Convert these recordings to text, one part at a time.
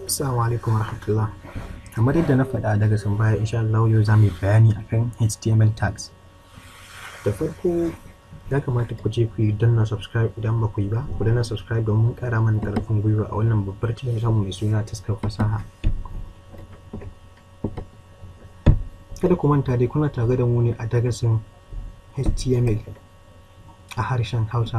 Assalamu alaikum warahmatullah. Kamar yadda na faɗa daga sun baya insha Allah yau za mu yi bayani akan HTML tags. Da farko ya kamata ku je ku yi danna subscribe idan ba ku yi ba, ku danna subscribe domin ƙara mana ƙarfin gwiwa a wannan babbar channel tamu mai suna taskar fasaha. Kada ku manta dai kuna tare da mu ne a darasin HTML a harshen Hausa.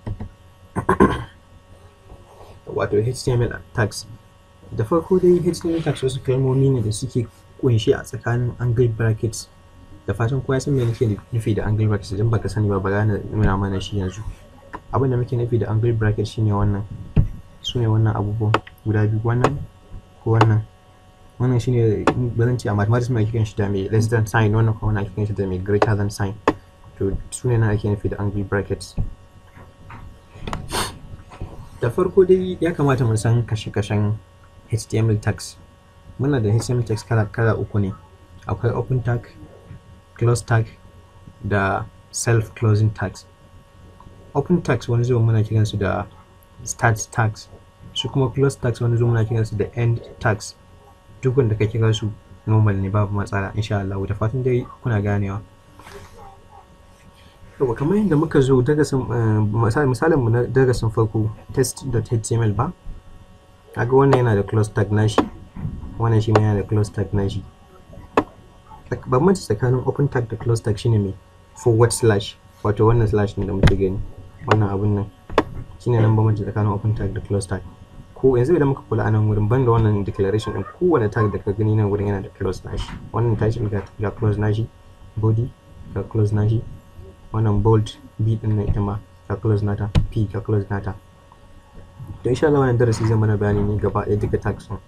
Wato HTML tags. da farko dai HTML tags wasu kalmomi ne da suke kunshi a tsakanin angle brackets da fatan kowa san me nake nufi da angle brackets idan baka sani ba bara na nuna mana shi yanzu abin da muke nufi da angle brackets shine wannan su ne wannan abubuwan guda biyu wannan ko wannan wannan shine ba zan ce a mathematics mai kiran shi da mai less than sign wannan kuma ana kiran shi da mai greater than sign to su ne na ake nufi da angle brackets da farko dai ya kamata mu san kashe-kashen HTML tags. Muna da HTML tags kala kala uku ne. Akwai open tag, close tag da self closing tags. Open tags wani zuwa muna kiran su da start tags. Su kuma close tags wani zuwa muna kiran su da end tags. Duk wanda ka kira su normal ne babu matsala insha Allah da fatan dai kuna ganewa. Yau kamar yadda muka zo darasin misalin mu na darasin farko test.html ba kaga wannan yana da close tag nashi wannan shi ma yana da close tag nashi bambanci tsakanin open tag da close tag shine mai forward slash wato wannan slash ne da muke gani wannan abun nan shine nan bambanci tsakanin open tag da close tag ko yanzu idan muka kula a nan wurin banda wannan declaration din kowane tag da ka gani nan wurin yana da close nashi wannan title ga, ga close nashi body ga close nashi wannan bold b din nan ita ma ga close nata p ga close nata to insha Allah wannan darasi zai mana bayani ne gaba ɗaya duka tags ɗin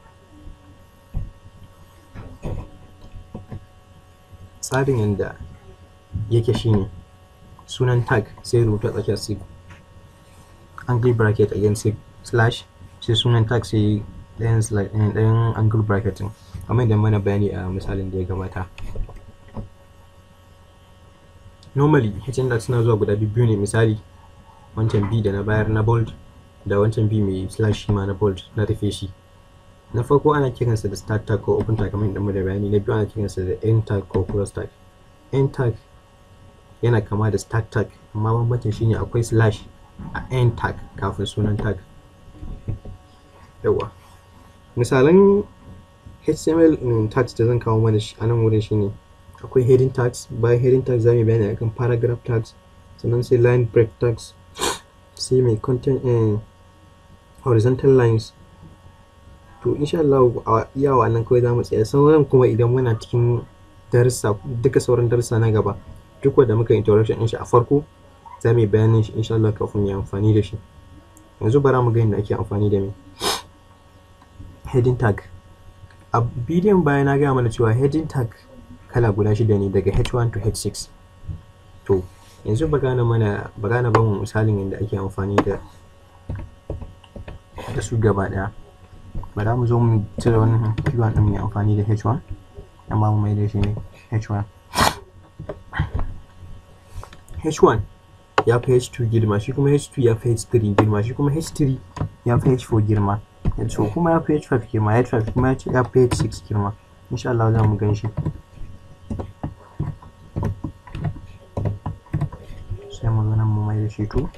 tsarin yadda yake shine sunan tag sai rubuta tsakiyar sig angle bracket again sig slash sai sunan tag sai ɗayan ɗayan angle bracket ɗin kamar yadda mana bayani a misalin da ya gabata normally HTML suna zuwa guda biyu ne misali wancan b da na bayar na bold da wancan b mai slash ma na bold na rufe shi na farko ana kiransa da start tag ko open tag kamar yadda da bayani na biyu ana kiransa da end tag ko close tag end tag yana kama da start tag amma bambancin shine akwai slash a end tag kafin sunan tag yawa misalan html tags da zan kawo mana a nan wurin shine akwai heading tags bayan heading tags za mu bayani akan paragraph tags sannan sai line break tags sai mai content horizontal lines to insha Allah a iya wannan kawai za mu tsaya sauran kuma idan muna cikin darussa duka sauran darussa na gaba duk wanda muka introduction din shi a farko za mu yi bayanin shi insha Allah kafin mu amfani da shi yanzu bara mu ga yadda ake amfani da mai heading tag a bidiyon baya na gaya mana cewa heading tag kala guda shida ne daga h1 to h6 to yanzu ba gane mana ba gane ba mu misalin yadda ake amfani da da su gaba daya ba za mu zo mu cire wannan p1 din mu amfani da h1 amma mu mai da shi ne h1 h1 ya fi h2 girma shi kuma h2 ya fi h3 girma shi kuma h3 ya fi h4 girma so kuma ya fi h5 girma h5 kuma ya fi h6 girma insha Allah za mu gan shi sai mu zo nan mu mai da shi to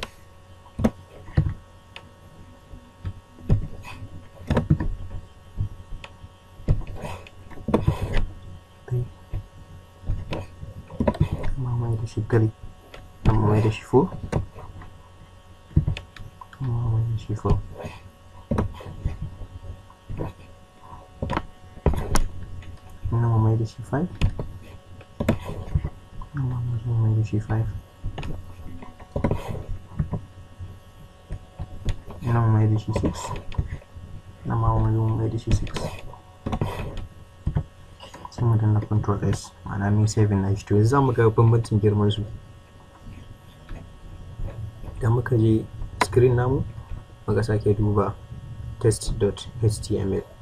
mu mai da shi gari nan mu mai da shi fo mu mai da shi fo nan mu mai da shi 5 nan mu mai da shi 5 nan mai da shi 6 nan ma mu zo mai da shi 6 sai mu danna control s ma'ana min saving na shi to yanzu za mu ga bambancin girman su idan muka je screen namu muka sake duba test.html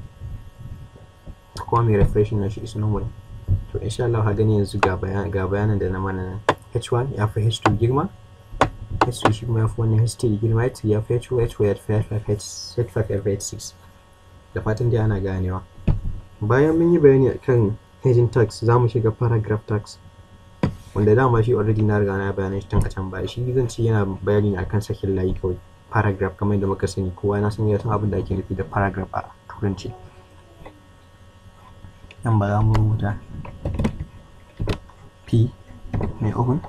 kuma mai refreshing na shi is normal to insha Allah ha gani yanzu ga bayanan da na mana nan h1 ya fi h2 girma h2 shi kuma ya fi wannan h3 girma h3 ya fi h4 h4 ya fi h5 h5 ya fi h6 da fatan dai ana ganewa bayan mun yi bayani akan heading tags za mu shiga paragraph tags wanda dama shi already na riga na bayanan shi tun a can baya shi zan ce yana bayani ne akan sakin layi kawai paragraph kamar yadda muka sani kowa na san ya san abin da ake nufi da paragraph a turanci nan ba za mu rubuta p mai open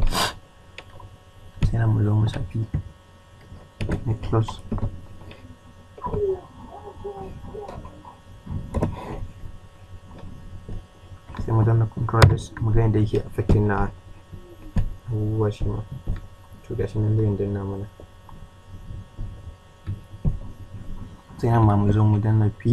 sai nan mu zo mu sa p mai close sai mu danna control s mu ga yadda yake affecting na abubuwa shi ma to gashi nan zai danna mana sai nan ma mu zo mu danna p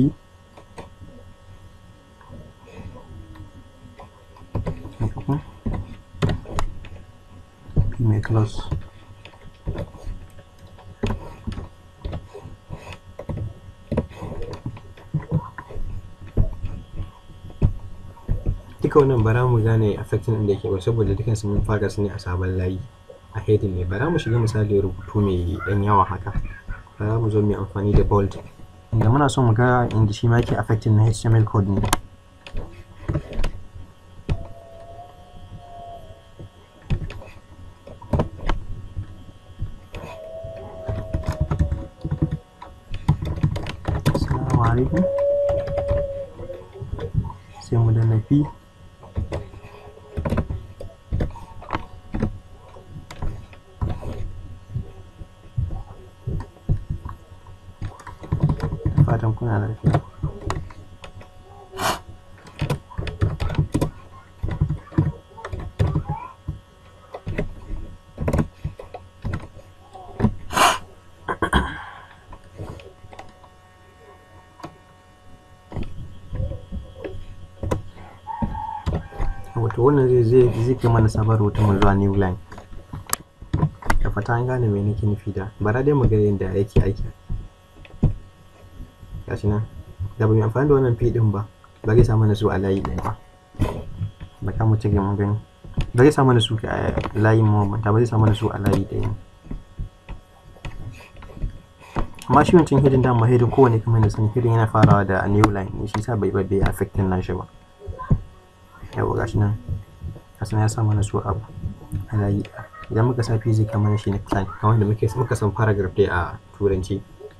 p mai close duka wannan bara mu gane affecting ɗin da yake ba saboda dukan su mun fara su ne a sabon layi a heading ne bara mu shiga misali rubutu mai ɗan yawa haka bara mu zo mu yi amfani da bold inda muna so mu ga inda shi ma yake affecting na HTML code ne Assalamu alaikum sai mu danna P fatan kuna lafiya wato wannan zai zai zai kai mana sabon rahoton zuwa new line da fata an gane me nake nufi da bara dai mu ga yadda yake aiki gashi nan da ba mu amfani da wannan fi din ba ba zai sa mana su a layi ɗaya ba ba ka mu cire mun gani ba zai sa mana su a layin mu ta ba zai sa mana su a layi ɗaya amma shi wancan hidin da ma hidin kowane kamar da san hidin yana farawa da new line ne shi sa bai bai bai affecting nashi ba yawa gashi nan gashi ya sa mana su abu a layi idan muka sa fi zai kamar shi ne plan kamar da muke muka san paragraph dai a turanci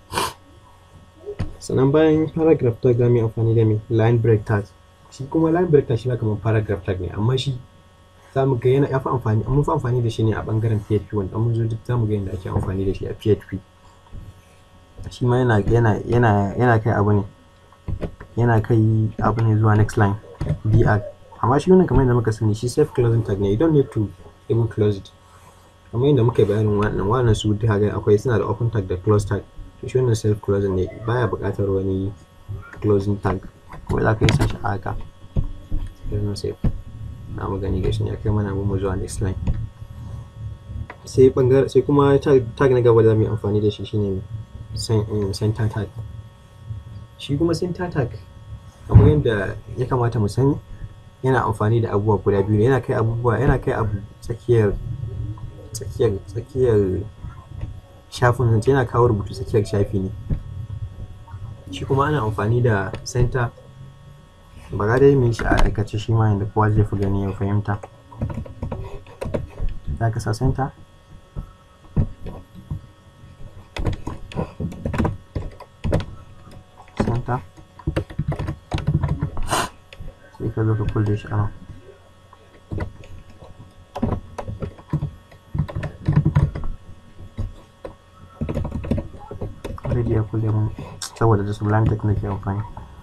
sannan bayan paragraph tag za mu yi amfani da mai line break tag shi kuma line break tag shi ma kamar paragraph tag ne amma shi za mu ga yana yafi amfani mun fi amfani da shi ne a bangaren PHP wanda mun zo duk za mu ga yadda ake amfani da shi a PHP shi ma yana yana yana yana kai abu ne yana kai abu ne zuwa next line BR amma shi wannan kamar yadda muka sani shi self closing tag ne you don't need to even close it kamar yadda muka bayanin wannan wannan su duka ga akwai suna da open tag da close tag to shi wannan self closing ne baya buƙatar wani closing tag kuma za ka yi sashi a haka sai save na mu gani gashi ya kai mana mu zuwa next line sai bangare sai kuma tag na gaba da mu yi amfani da shi shine center tag shi kuma center tag kamar yadda ya kamata mu sani yana amfani da abubuwa guda biyu ne yana kai abubuwa yana kai abu tsakiyar tsakiyar tsakiyar shafin zance yana kawo rubutu tsakiyar shafi ne shi kuma ana amfani da center ba ga dai mai shi a aikace shi ma yadda kowa zai fi gani ya fahimta za ka sa center center sai ka zo ka kulle shi a nan already ya kulle mun saboda da sublime text nake amfani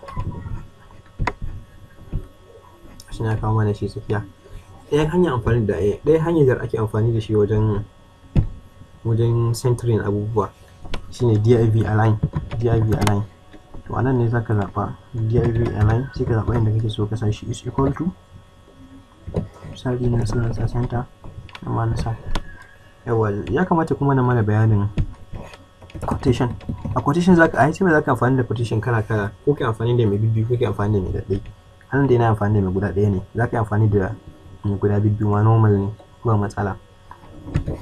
shi na kawo mana shi tsakiya ɗayan hanyar amfani da ɗaya hanyar da ake amfani da shi wajen wajen centering abubuwa shine div align div align to anan ne zaka zaɓa div align sai ka zaɓa inda kake so ka sa shi is equal to misali na sa sa center amma na sa yawa ya kamata kuma na mana bayanin quotation a quotation zaka a sai zaka amfani da quotation kala kala ko kai amfani da mai bibbi ko kai amfani da mai daɗai anan da yana amfani da mai guda ɗaya ne zaka yi amfani da mai guda bibbi ma normal ne ba matsala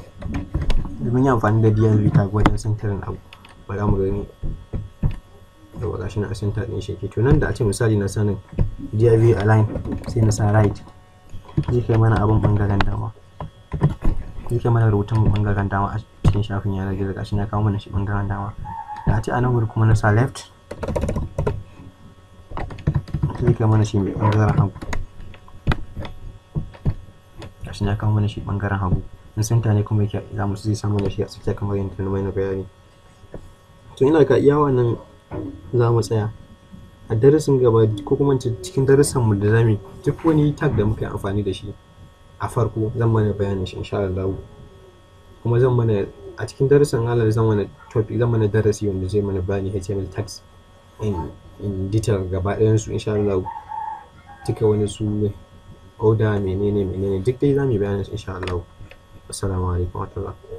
domin yi amfani da div tag wajen centering abu ba za mu gani yawa gashi na a center din shi to nan da a ce misali na sanin div align sai na sa right zai kai mana abin bangaren dama zai kai mana rubutun bangaren dama a cikin shafin yanar gizo gashi na kawo mana shi bangaren dama da a ce a nan wuri kuma na sa left zai kai mana shi mai bangaren hagu gashi na kawo mana shi bangaren hagu in center ne kuma yake za mu zai samu da shi a tsakiya kamar yadda na mai na bayani to ina ga iya wannan za mu tsaya a darasin gaba ko kuma cikin darasin mu da zamu duk wani tag da muka yi amfani da shi a farko zan mana bayanin shi insha Allah kuma zan mana a cikin darasin Allah zan mana topic zan mana darasi wanda zai mana bayani HTML tags in in detail gaba ɗayan su insha Allah duka wani su order menene menene duk dai zamu yi bayanin su insha Allah assalamu alaikum wa rahmatullah